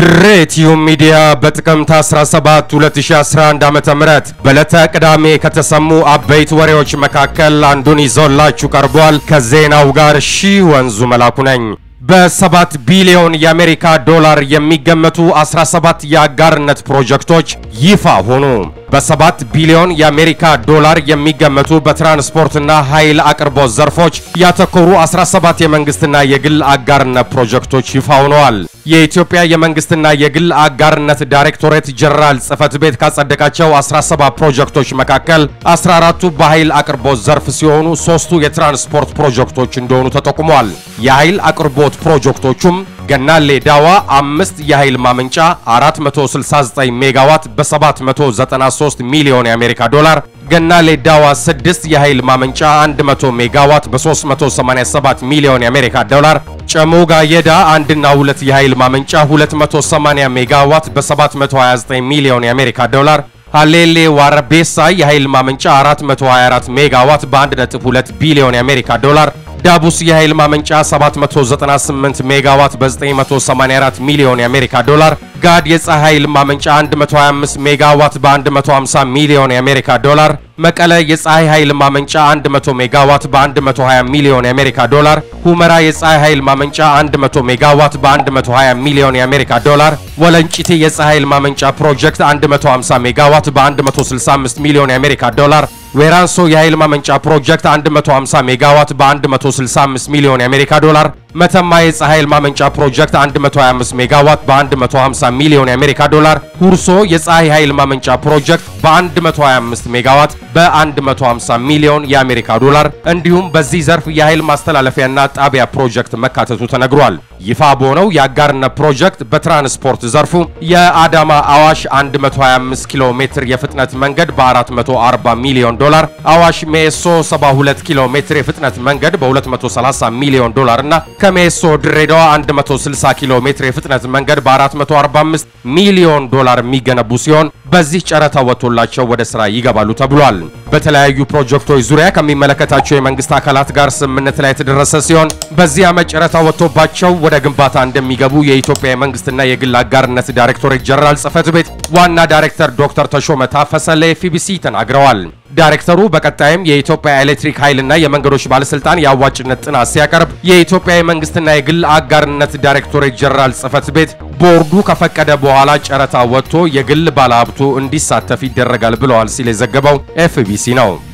ድሬቲዩ ሚዲያ በጥቅምት 17 2011 ዓ.ም በዕለተ ቅዳሜ ከተሰሙ አበይት ወሬዎች መካከል አንዱን ይዞላችሁ ቀርቧል። ከዜናው ጋር ሺህ ወንዙ መላኩ ነኝ። በሰባት ቢሊዮን የአሜሪካ ዶላር የሚገመቱ 17 የአጋርነት ፕሮጀክቶች ይፋ ሆኑ። በሰባት ቢሊዮን የአሜሪካ ዶላር የሚገመቱ በትራንስፖርትና ኃይል አቅርቦት ዘርፎች ያተኮሩ 17 የመንግስትና የግል አጋርነት ፕሮጀክቶች ይፋ ሆነዋል። የኢትዮጵያ የመንግስትና የግል አጋርነት ዳይሬክቶሬት ጀነራል ጽህፈት ቤት ካጸደቃቸው 17 ፕሮጀክቶች መካከል 14ቱ በኃይል አቅርቦት ዘርፍ ሲሆኑ ሶስቱ የትራንስፖርት ፕሮጀክቶች እንደሆኑ ተጠቁሟል። የኃይል አቅርቦት ፕሮጀክቶቹም ገናሌ ዳዋ አምስት የኃይል ማመንጫ 469 ሜጋዋት በ793 ሚሊዮን የአሜሪካ ዶላር፣ ገናሌ ዳዋ 6 የኃይል ማመንጫ 100 ሜጋዋት በ387 ሚሊዮን የአሜሪካ ዶላር፣ ጨሞጋ የዳ አንድና ሁለት የኃይል ማመንጫ 280 ሜጋዋት በ729 ሚሊዮን የአሜሪካ ዶላር ሃሌሌ ዋረቤሳ የኃይል ማመንጫ 424 ሜጋዋት በ1.2 ቢሊዮን የአሜሪካ ዶላር ዳቡስ የኃይል ማመንጫ 798 ሜጋዋት በ984 ሚሊዮን የአሜሪካ ዶላር ጋድ የፀሐይ ኃይል ማመንጫ 125 ሜጋዋት በ150 ሚሊዮን የአሜሪካ ዶላር መቀለ የፀሐይ ኃይል ማመንጫ 100 ሜጋዋት በ120 ሚሊዮን የአሜሪካ ዶላር ሁመራ የፀሐይ ኃይል ማመንጫ 100 ሜጋዋት በ120 ሚሊዮን የአሜሪካ ዶላር ወለንጭቲ የፀሐይ ኃይል ማመንጫ ፕሮጀክት 150 ሜጋዋት በ165 ሚሊዮን የአሜሪካ ዶላር ዌራንሶ የኃይል ማመንጫ ፕሮጀክት 150 ሜጋዋት በ165 ሚሊዮን የአሜሪካ ዶላር መተማ የፀሐይ ኃይል ማመንጫ ፕሮጀክት 125 ሜጋዋት በ150 ሚሊዮን የአሜሪካ ዶላር ሁርሶ የፀሐይ ኃይል ማመንጫ ፕሮጀክት በ125 ሜጋዋት በ150 ሚሊዮን የአሜሪካ ዶላር እንዲሁም በዚህ ዘርፍ የኃይል ማስተላለፊያና ጣቢያ ፕሮጀክት መካተቱ ተነግሯል። ይፋ በሆነው የአጋርነት ፕሮጀክት በትራንስፖርት ዘርፉ የአዳማ አዋሽ 125 ኪሎ ሜትር የፍጥነት መንገድ በ440 ሚሊዮን ዶላር፣ አዋሽ ሜሶ 72 ኪሎ ሜትር የፍጥነት መንገድ በ230 ሚሊዮን ዶላር እና ከሜሶ ድሬዳዋ 160 ኪሎ ሜትር የፍጥነት መንገድ በ445 ሚሊዮን ዶላር የሚገነቡ ሲሆን በዚህ ጨረታ ወጥቶላቸው ወደ ስራ ይገባሉ ተብሏል። በተለያዩ ፕሮጀክቶች ዙሪያ ከሚመለከታቸው የመንግስት አካላት ጋር ስምምነት ላይ የተደረሰ ሲሆን በዚህ ዓመት ጨረታ ወጥቶባቸው ወደ ግንባታ እንደሚገቡ የኢትዮጵያ የመንግስትና የግል አጋርነት ዳይሬክቶሬት ጀነራል ጽህፈት ቤት ዋና ዳይሬክተር ዶክተር ተሾመ ታፈሰ ለኤፍቢሲ ተናግረዋል። ዳይሬክተሩ በቀጣይም የኢትዮጵያ ኤሌክትሪክ ኃይልና የመንገዶች ባለስልጣን የአዋጭነት ጥናት ሲያቀርብ የኢትዮጵያ የመንግስትና የግል አጋርነት ዳይሬክቶሬት ጀነራል ጽህፈት ቤት ቦርዱ ከፈቀደ በኋላ ጨረታ ወጥቶ የግል ባለሀብቱ እንዲሳተፍ ይደረጋል ብለዋል ሲል የዘገበው ኤፍቢሲ ነው።